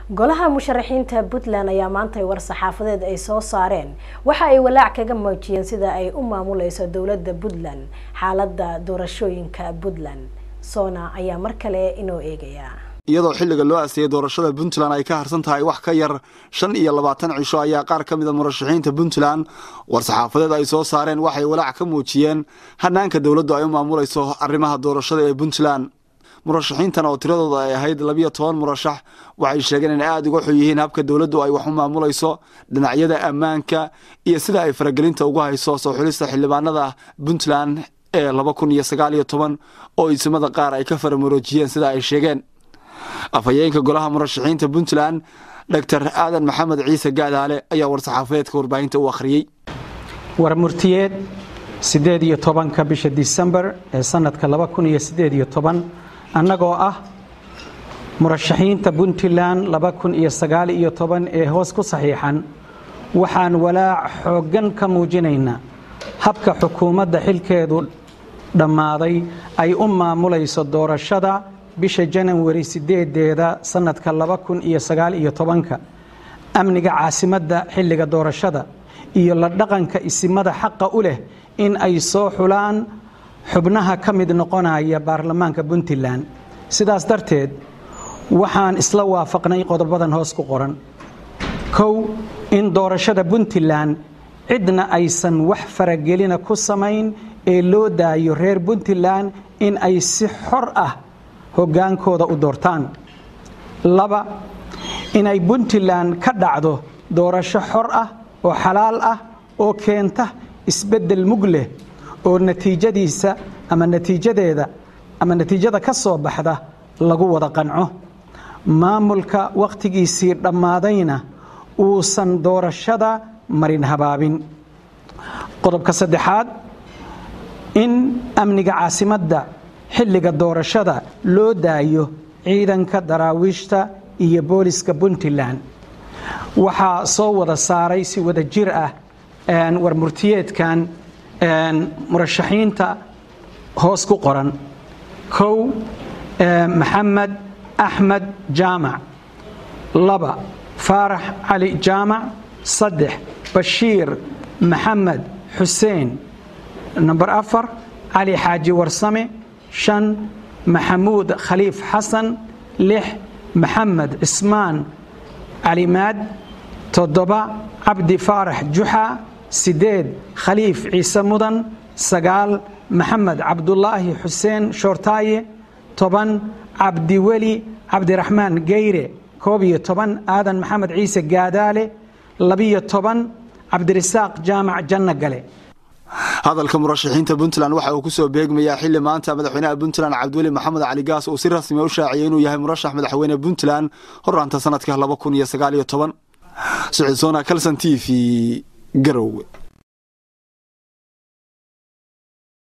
golaha musharaxiinta puntland ayaa maantay war-saxaafadeed ay soo saareen waxa ay walaac kaga muujiyeen sida ay u maamuleyso dowladda puntland xaalada doorashooyinka puntland soona ayaa mar kale inoo eegaya iyadoo xilliga loo asteeyay doorashada puntland ay ka harsan tahay wax ka yar shan iyo labaatan cisho ayaa qaar ka mida murashaxiinta puntland war-saxaafadeed ay soo saareen waxay walaac ka muujiyeen hanaanka dowladdu ay u maamuleyso arrimaha doorashada ee puntland murashaxiintan oo tiradooda ay ahayd labiyo toban murashax waxay sheegeen in aada uga xun yihiin habka dowladdu ay wax u maamuleyso dhinacyada ammaanka iyo sida ay faragelinta ugu hayso soo xulista xildhibaanada puntland ee laba kun iyo sagaal iyo toban oo isimada qaar ay ka faramuroojiyeen sida ay sheegeen afhayeenka golaha murashaxiinta puntland doctor aadan maxamed ciise gaadaale ayaa war-saxaafadeedka warbaahinta u akhriyey war murtiyeed siddeed iyo tobanka bisha disembar ee sanadka laba kun iyo siddeed iyo toban annagoo ah murashaxiinta puntland laba kun iyo sagaal iyo toban ee hoos ku saxiixan waxaan walaac xooggan ka muujinaynaa habka xukuumadda xilkeedu dhammaaday ay u maamulayso doorashada bisha janawari sideedeeda sanadka laba kun iyo sagaal iyo tobanka amniga caasimadda xilliga doorashada iyo la dhaqanka isimada xaqa u leh in ay soo xulaan xubnaha ka mid noqonaya baarlamaanka puntland sidaas darteed waxaan isla waafaqnay qodobadan hoos ku qoran kow in doorashada puntland cidna aysan wax faragelina ku samayn ee loo daayo reer puntland in ay si xor ah hoggaankooda u doortaan laba inay puntland ka dhacdo doorasho xor ah oo xalaal ah oo keenta isbeddel mug leh oo natiijadiisa ama natiijadeeda ama natiijada ka soo baxda lagu wada qanco maamulka wakhtigiisii dhammaadayna uusan doorashada marin habaabin qodobka saddexaad in amniga caasimadda xilliga doorashada loo daayo ciidanka daraawiishta iyo booliska puntland waxaa soo wada saaray si wada jir ah war murtiyeedkan murashaxiinta hoos ku qoran kow maxamed axmed jaamac laba faarax cali jaamac saddex bashiir maxamed xuseen namber afar cali xaaji warsame shan maxamuud khaliif xasan lix maxamed cismaan calimaad toddoba cabdi faarax juxa sideed khaliif ciise mudan sagaal maxamed cabdulaahi xuseen shoortaaye toban cabdiweli cabdiraxmaan geyre koob iyo toban aadan maxamed ciise gaadaale labiyo toban cabdirisaaq jaamac janno gale hadalka murashaxiinta puntland waxa uu kusoo beegmayaa xili maanta madaxweynaha puntland cabdiweli maxamed cali gaas uu si rasmi u shaaciyay inuu yahay murashax madaxweyne puntland horaanta sanadka laba kun iyo sagaal iyo toban siciid soona kalson t v garowe